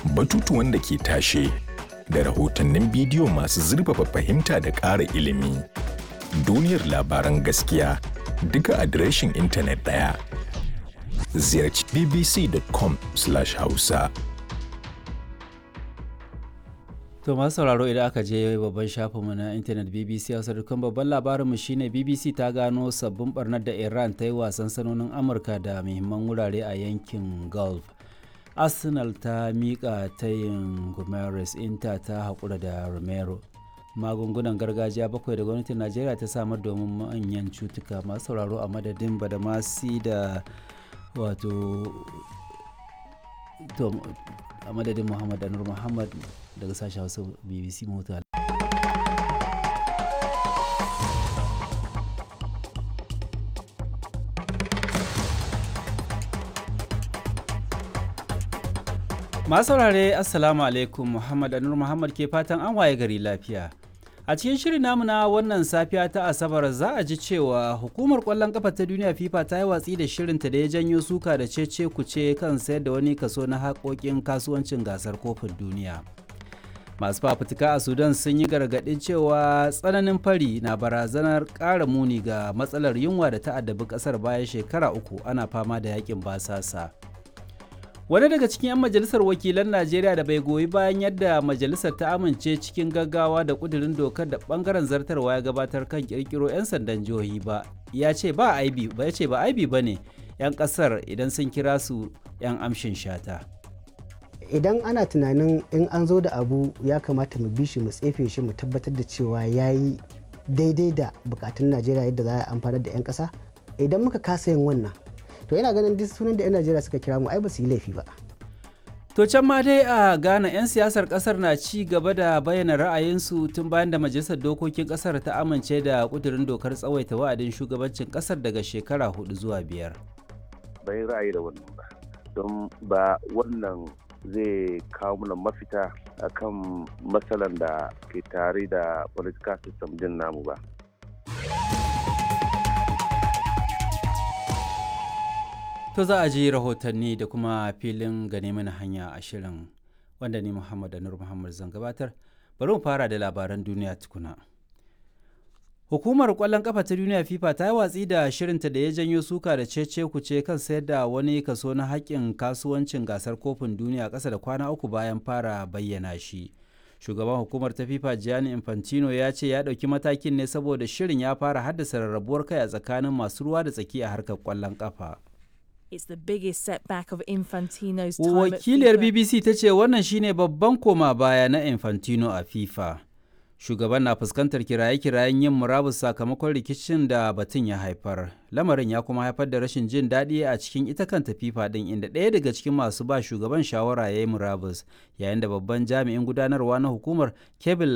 batutuwan da ke tashe, da rahotannin bidiyo masu zurfafa fahimta da ƙara ilimi. Duniyar labaran gaskiya duka adireshin intanet ɗaya. Ziyarci bbc.com/hausa. To masu sauraro idan aka je babban shafinmu na intanet BBC Hausa dukkan babban labarinmu shine BBC ta gano sabbin barnar da Iran ta yi wasan sanonin Amurka da muhimman wurare a yankin Gulf. Arsenal ta miƙa tayin Gomes Inter ta haƙura da Romero. Magungunan gargajiya bakwai da gwamnatin Najeriya ta samar domin manyan cutuka masu sauraro a madadin Badamasi da wato a madadin Muhammad Anur Muhammad daga sashen Hausa BBC Mota. Masu saurare Assalamu alaikum Muhammad Anur Muhammad ke fatan an waye gari lafiya. A cikin shirin namu na wannan safiya ta Asabar za a ji cewa hukumar kwallon kafa ta duniya FIFA ta yi watsi da shirinta da ya janyo suka da cece kuce kan sayar da wani kaso na haƙoƙin kasuwancin gasar kofin duniya. Masu fafutuka a Sudan sun yi gargaɗin cewa tsananin fari na barazanar ƙara muni ga matsalar yunwa da ta addabi ƙasar bayan shekara uku ana fama da yakin basasa. wani daga cikin 'yan majalisar wakilan najeriya da bai goyi bayan yadda majalisar ta amince cikin gaggawa da kudirin dokar da bangaren zartarwa ya gabatar kan kirkiro 'yan sandan jihohi ba ya ce ba aibi ba ya ce ba aibi ba ne 'yan kasar idan sun kira su 'yan amshin shata idan ana tunanin in an zo da abu ya kamata mu bi shi mu tsefe shi mu tabbatar da cewa ya yi daidai da bukatun najeriya yadda za a amfanar da 'yan kasa idan muka kasa yin wannan to yana ganin duk sunan da 'yan najeriya suka kira mu ai ba su yi laifi ba to can ma dai a ghana 'yan siyasar kasar na ci gaba da bayyana ra'ayinsu tun bayan da majalisar dokokin kasar ta amince da kudurin dokar tsawaita wa'adin shugabancin kasar daga shekara hudu zuwa biyar bai ra'ayi da wannan ba don ba wannan zai kawo mana mafita akan matsalan da ke tare da political system din namu ba To za a ji rahotanni da kuma filin gane mana hanya a shirin wanda ni Muhammad Anur Muhammad zan gabatar. Bari mu fara da labaran duniya tukuna. Hukumar kwallon kafa ta duniya FIFA ta yi watsi da shirinta da ya janyo suka da cece kuce kan sayar da wani kaso na haƙƙin kasuwancin gasar kofin duniya ƙasa da kwana uku bayan fara bayyana shi. Shugaban hukumar ta FIFA Gianni Infantino ya ce ya ɗauki matakin ne saboda shirin ya fara haddasa rarrabuwar kai a tsakanin masu ruwa da tsaki a harkar kwallon kafa. It's the biggest setback of Infantino's time Wakiliyar at FIFA. BBC ta ce wannan shine babban koma baya na Infantino a FIFA. Shugaban na fuskantar kiraye-kirayen yin murabus sakamakon rikicin da batun ya haifar. Lamarin ya kuma haifar da rashin jin daɗi a cikin ita kanta FIFA ɗin inda ɗaya daga cikin masu ba shugaban shawara ya yi murabus yayin da babban jami'in gudanarwa na hukumar Kevin